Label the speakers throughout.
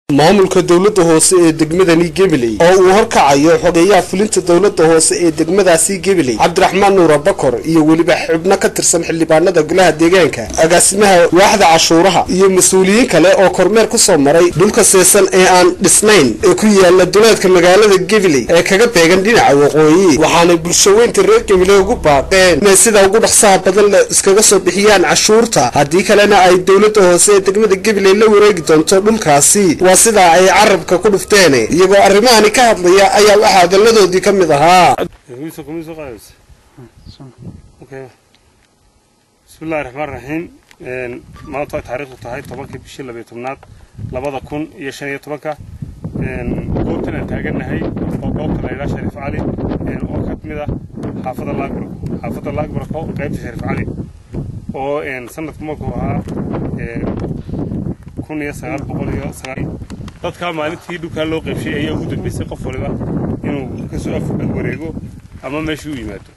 Speaker 1: maamulka dowladda hoose ee degmadani gabiley oo uu horkacayo xogeeyaha fulinta dowladda hoose ee degmadaasi gabiley cabdiraxmaan nuura bakor iyo weliba xubno ka tirsan xildhibaanada golaha deegaanka agaasimaha waaxda cashuuraha iyo mas-uuliyiin kale oo kormeer ku soo maray dhulka seesan ee aan dhisnayn ee ku yaala duleedka magaalada gabiley ee kaga beegan dhinaca waqooyi waxaanay bulshaweynta reer gabiley ugu baaqeen inay sida ugu dhaqsaha badan le iskaga soo bixiyaan cashuurta haddii kalena ay dowladda hoose ee degmada gabiley la wareegi doonto dhulkaasi sidaa ay carabka ku dhufteen iyagoo arrimahani ka hadlaya ayaa waxaa hadalladoodii ka mid ahaa
Speaker 2: bismillahi raxmaan raxiim maanta ay taariikhdu tahay tobankii bishii labiyo tobnaad labada kun iyo shan iyo tobanka goobtan aan taagannahay oo goobta la yidhaha shariif cali oo ka mid ah xaafadda laagburg xaafadda laagburg oo qaybta shariif cali oo sanadku markuu ahaa kun iyo sagaal boqol iyo sagaal dadkaa maalintii dhulkaa loo qaybshay ayaa ugu dambaysay qof waliba inuu kasoo wareego ama meeshii u yimaado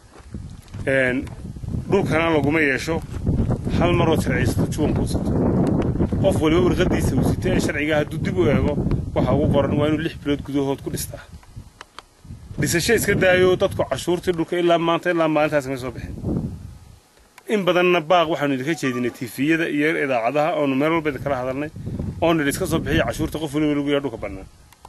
Speaker 2: dhulkana laguma yeesho hal maroo sharciysato juwan kuu sato qof waliba warqadiisa uu sito ee sharciga hadduu dib u eego waxa ugu qoran waa inuu lix bilood gudahood ku dhistaa dhisasho iska daayo dadku cashuurtii dhulka ilaa maanta ilaa maalintaas may soo bixin in badanna baaq waxaanu idinka jeedinay tiifiyada iyo idaacadaha oonu meel walba idinkala hadalnay oonu idhi iska soo bixiya cashuurta qof waliba lagu yaha dhulka bannaan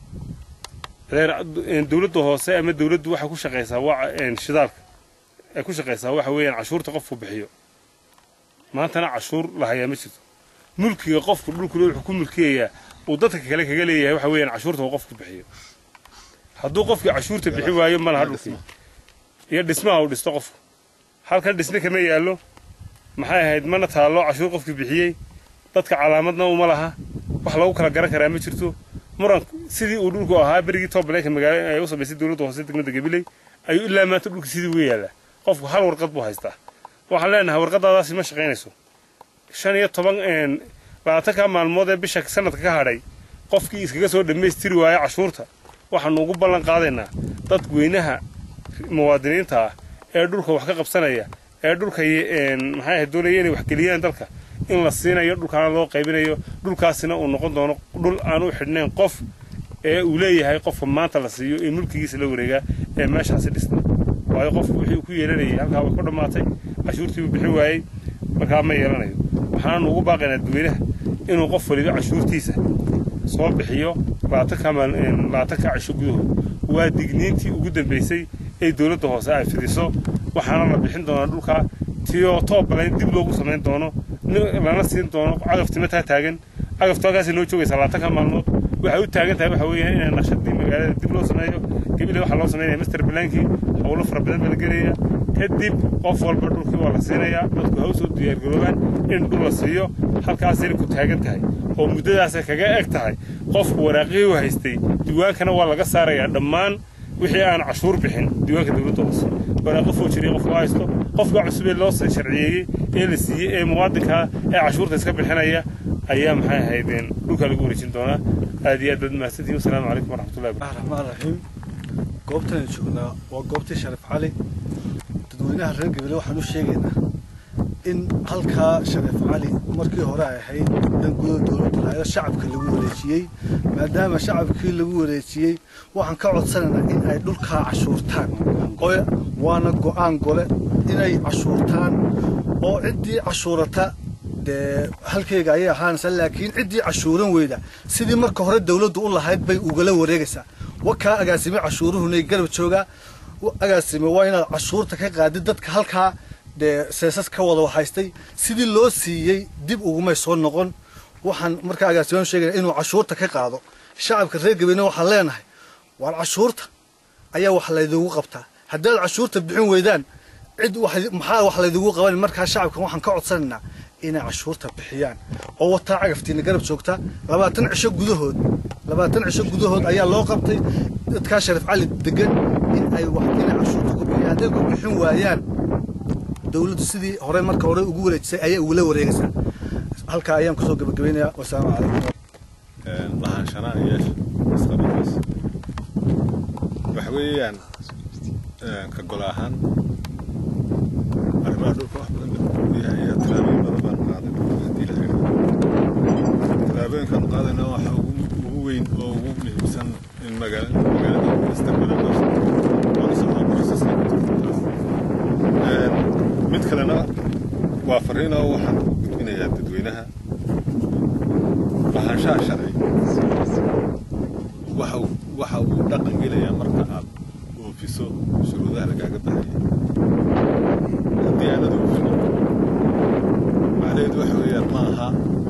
Speaker 2: dowladda hoose ama dowladdu waxay ku shaqaysaa waa shidaalka ay ku shaqaysaa waxa weeyaan cashuurta qofku bixiyo maantana cashuur la hayaa ma jirto mulkiga qofku dhulkule wuxuu ku mulkiyayaa uu dadka kale kaga leeyahay waxa weeyaan cashuurta uu qofku bixiyo hadduu qofkii cashuurta bixi waayo ma laha dhulkii iyo dhismaha uu dhisto qofku halkan dhisme kama yaallo maxay ahayd mana taallo cashuur qofkii bixiyey dadka calaamadna uma laha wax lagu kala garan karaa ma jirto muran sidii uu dhulku ahaa berigii toobaleenka magaalo ay u samaysay dowladda hoose degmada gabiley ayuu ilaa maanta dhulka sidii uga yaallaa qofku hal warqad buu haystaa waxaan leenahay warqadaadaasi ma shaqaynayso shan iyo toban labaatanka maalmood ee bisha sanadka ka hadhay qofkii iskaga soo dhammaystiri waaya cashuurta waxaanu ugu ballan qaadaynaa dadweynaha muwaadiniinta ah ee dhulka wax ka qabsanaya ee dhulka maxay ahayd doonaya inay waxgeliyaan dalka in la siinayo dhulkaana loo qaybinayo dhulkaasina uu noqon doono dhul aan u xidhnayn qof ee uu leeyahay qofka maanta la siiyo ee mulkigiisa la wareegaa ee meeshaasi dhista waayo qofku wixii uu ku yeelanayay halkaa way ku dhammaatay cashuurtii uu bixi waayey markaa ma yeelanayo waxaanu ugu baaqaynaa dadweynaha inuu qof waliba cashuurtiisa soo bixiyo labaatanka cisho gudahood waa digniintii ugu dambaysay ee dowladda hoose ay fidiso waxaana la bixin doonaa dhulkaa tiyoo toobalayn dib loogu samayn doono lana siin doono cagaftimataa taagan cagaftu halkaasay noo joogaysaa labaatanka maalmood waxay u taagan tahay waxa weeyaan inay naqshadii magaalada dib loo sameeyo gabiley waxaa loo samaynaya master blaankii howlo fara badan baa la gelaya kadib qof walba dhulkii waa la siinayaa dadku ha u soo diyaargaroobaan in dhul la siiyo halkaasayna ku taagan tahay oo muddadaasay kaga eg tahay qofku waraaqihii u haystay diiwaankana waa laga saarayaa dhammaan wixii aan cashuur bixin diiwaanka dowladda hoose waraaqo foojiriya qofku haysto qofka cusub ee loo sharciyeeyey ee la siiyey ee muwaadinkaa ee cashuurta iska bixinaya ayaa maxay ahaydeen dhulka lagu wareejin doonaa aad iyo aad baad mahadsantihin wasalaamu calaykum waraxmatullahi
Speaker 3: raxmaan raxiim goobtan joognaa waa goobtii shariif cali dadweynaha reer gabile waxaan u sheegaynaa in halkaa shariif cali markii hore ay ahayd dan gudaha dowladda lahayd shacabka lagu wareejiyey maadaama shacabkii lagu wareejiyey waxaan ka codsanaynaa in ay dhulkaa cashuurtaan waana go'aan gole inay cashuurtaan oo ciddii cashuurata dee halkeyga ayay ahaanaysaa laakiin ciddii cashuuran weyda sidii marka hore dowladdu u lahayd bay ugala wareegaysaa wakaa agaasime cashuuruhunay garab joogaa agaasime waa inaad cashuurta ka qaadid dadka halkaa dee seesas ka wada haystay sidii loo siiyey dib ugumay soo noqon waxaan markaa agaasimaan sheegaya inuu cashuurta ka qaado shacabka reer gabeena waxaan leenahay waar cashuurta ayaa wax laydigu qabtaa haddaad cashuurta bixin weydaan cid maxaa wax laydigu qaban markaa shacabkan waxaan ka codsanaynaa inay cashuurta bixiyaan oo wataa cagaftiina garab joogta labaatan cisho gudahood labaatan cisho gudahood ayaa loo qabtay dadkaa shariif cali degan in ay wax inay cashuurta ku bixiyaan hadday ku bixin waayaan dowladdu sidii hore marka hore ugu wareejisay ayay ugula wareegaysaa halkaa ayaan kusoo gabagabaynayaa wasalaamu calaykum
Speaker 4: lahaanshanaa yeesha isqabadaas waxa weeyaan ka gol ahaan arrimaha dhulka wax badan baa iyo tilaabooyin badan baan qaaday haddii la tallaabooyinkaan qaadayna waxa ugu magaala magaalada isticmaalaan waana socdaa boroseska ku jirta taas mid kalena waa fariin oo waxaan u gudbinayaa dadweynaha lahaanshaha sharci waxa uu waxa uu dhaqan gelayaa marka aad oofiso shuruudaha lagaaga bahaya haddii aanad oofin macnaheedu waxa weeyaan ma aha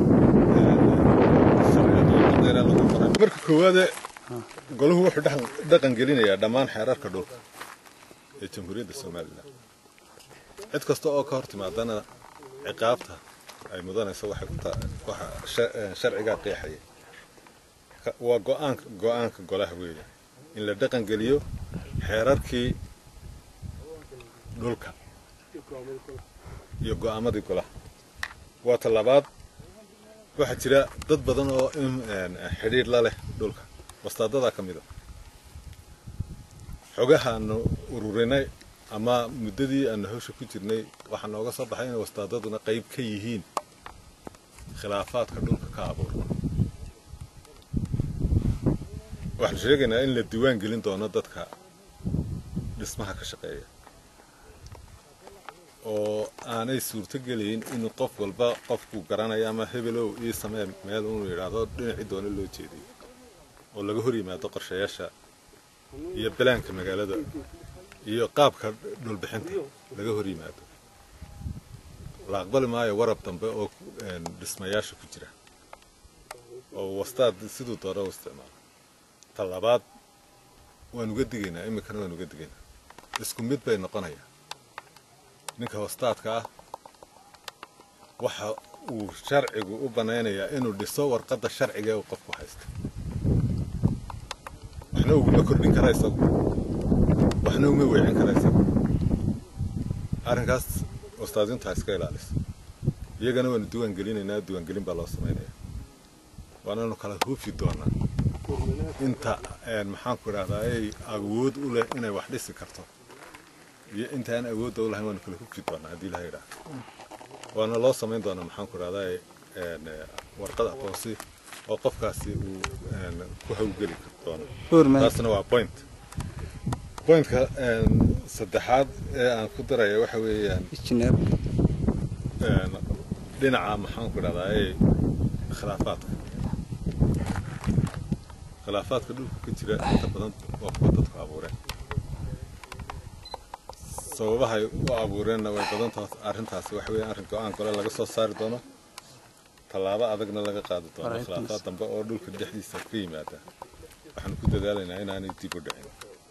Speaker 4: sharciga lagu qoray marka koowaade golahu wuxuu dhaqan gelinayaa dhammaan xeerarka dhulka ee jamhuuriyadda somalilan cid kasta oo ka hor timaadana ciqaabta ay mudanayso waxay ku tahay waxa sharcigaa qeexaya waa go'aanka go'aanka golaha weeye in la dhaqan geliyo xeerarkii dhulka iyo go'aamadii golaha waa ta labaad waxaa jira dad badan oo xidhiidh la leh dhulka wastaadadaa ka mid a xogaha aanu ururinay ama muddadii aanu hawsha ku jirnay waxaa nooga soo baxay inay wastaadaduna qayb ka yihiin khilaafaadka dhulka ka abuurma waxaan sheegaynaa in la diiwaan gelin doono dadka dhismaha ka shaqeeya oo aanay suurto gelayn in qof walba qofku garanayo ama hebelow ii samee meel unu yidhaahdo dhinacii doona loo jeediyo oo laga hor yimaado qorshayaasha iyo balaanka magaalada iyo qaabka dhulbixinta laga hor yimaado la aqbali maayo warab dambe oo dhismayaasha ku jira oo wastaad siduu doona u isticmaalo ta labaad waan uga digaynaa iminkana waan uga digaynaa isku mid bay noqonayaa ninka wastaadka ah waxa uu sharcigu u banaynayaa inuu dhiso warqadda sharciga ee uu qofku haysto waxna uguma kordhin kara isagu waxna uma weecin kara isagu arrinkaas wastaadintu ha iska ilaaliso iyagana waanu diiwaan gelinaynaa diiwaangelin baa loo samaynayaa waananu kala huufi doonaa inta maxaanku idhahdaa ay awood u leh inay wax dhisi karto iyo inta aan awoodda u lahayn waanu kala huufi doonaa haddii ilaha idhaah waana loo samayn doonaa maxaanku idhahdaa warqad aqoonsi oo qofkaasi uu ku hawgeli doono taasna waa point pointka saddexaad ee aan ku daraya waxa weeyaan dhinaca maxaanku idhahdaa ee khilaafaadka khilaafaadka dhulka ka jira inta badan waa kuwa dadku abuureen sababahay u abuureenna way badantaas arrintaasi waxa weeyaan arrin go-aan gole laga soo saari doono tallaabo adagna laga qaadi doono khilaafaad dambe oo dhulka dhexdiisa ka yimaada waxaanu ku dadaalaynaa inaanay dib u dhicin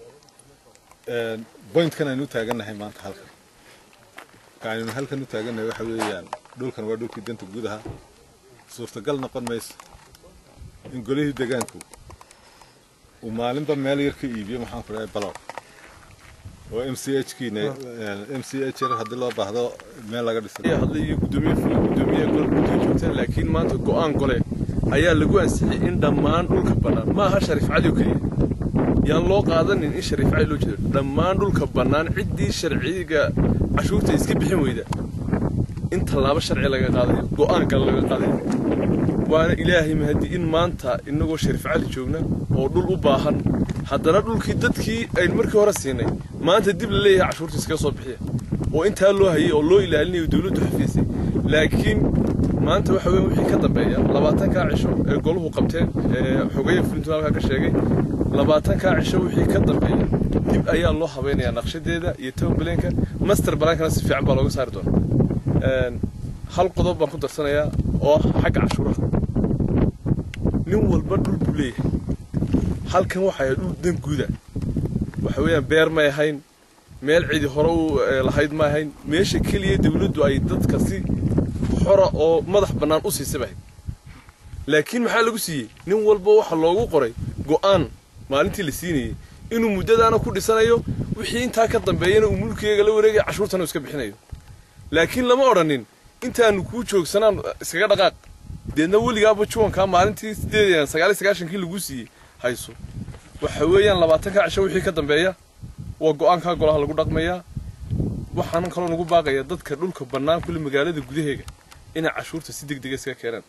Speaker 4: bointkan aynu u taagannahay maanta halkan ka aynu halkan u taagannahay waxa weeyaan dhulkan waa dhulkii danta guud ahaa suurtagal noqon mayso in golihii deegaanku uu maalinba meel yar ka iibiyo maxaan ku dhahay balow oo m c h kiina m c h yar haddii loo baahdo meel laga dhisay
Speaker 5: hadlayo gudoomiye fula gudoomiye gole guddiga joogtaan laakiin maanta go'aan gole ayaa lagu ansixiyey in dhammaan dhulka bannaan ma aha shariif cali oo keliya yaan loo qaadanin in shariif cali loo jeedo dhammaan dhulka bannaan ciddii sharciga cashuurta iska bixin weyda in tallaabo sharci laga qaadayo go'aan kale laga qaadayo waana ilaahay mahadi in maanta innagoo shariif cali joogna oo dhul u baahan haddana dhulkii dadkii aynu markii hore siinay maanta dib la leeyahay cashuurta iskaga soo bixiya oo intaa loo hayay oo loo ilaalinayo dawladdu xafiisay laakiin maanta waxa weeye wixii ka dambeeya labaatankaa cisho ee goluhu qabteen ee xogeeye fulintu halkaa ka sheegay labaatankaa cisho wixii ka dambeeya dib ayaa loo habaynayaa naqshadeeda iyo town baleenka master balaankana si fiican baa looga saari doonaa hal qodob baan ku darsanayaa oo ah xagga cashuuraha nin walba dhul buu leeyahay halkan waxay dhul dan guuda waxa weeyaan beer may ahayn meel cidi hore u lahayd ma ahayn meesha keliya dawladdu ay dadka si xora oo madax bannaan u siisay bahayd laakiin maxaa lagu siiyey nin walba waxa loogu qoray go'aan maalintii la siinayey inuu muddadaana ku dhisanayo wixii intaa ka dambeeyana uu mulkigeega la wareegaya cashuurtana uu iska bixinayo laakiin lama odhanin intaanu kuu joogsanaan iskaga dhaqaaq deedna weligaaba juwankaa maalintii sideed sagaal iyo sagaashankii laguu siiyey hayso waxa weeyaan labaatanka cisho wixii ka dambeeya waa go'aankaa golaha lagu dhaqmayaa waxaanan kaloo nagu baaqaya dadka dhulka bannaan kule magaalada gudaheega inay cashuurta si deg dega iskaga keenaan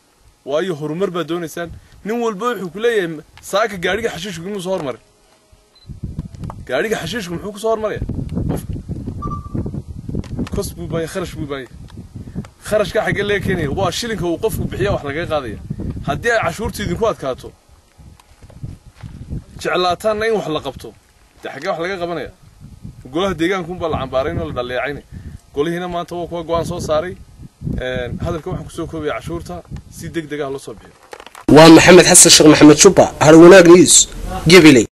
Speaker 5: waayo horumar baad doonaysaan nin walba wuxuu ku leeyahay saaka gaadhiga xashiishku inuu soo hormarin gaadhiga xashiishku muxuu ku soo hormaraya qofka kos buu baaya kharash buu baaya kharashka xaggee laga keenaya waa shilinka uu qofku bixiya wax lagaga qaadaya haddii ay cashuurta idinku adkaato jeclaataanna in wax la qabto dee xaggee wax laga qabanaya golaha deegaankunbaa la cambaarayn oo la dhaleecaynay golihiina maanta waa kuwa go-aan soo saaray hadalka waxaan kusoo koobaya cashuurta si deg deg ah loo soo bixiyo
Speaker 1: waa maxamed xasan sheekh maxamed jubba har wanaag news gabiley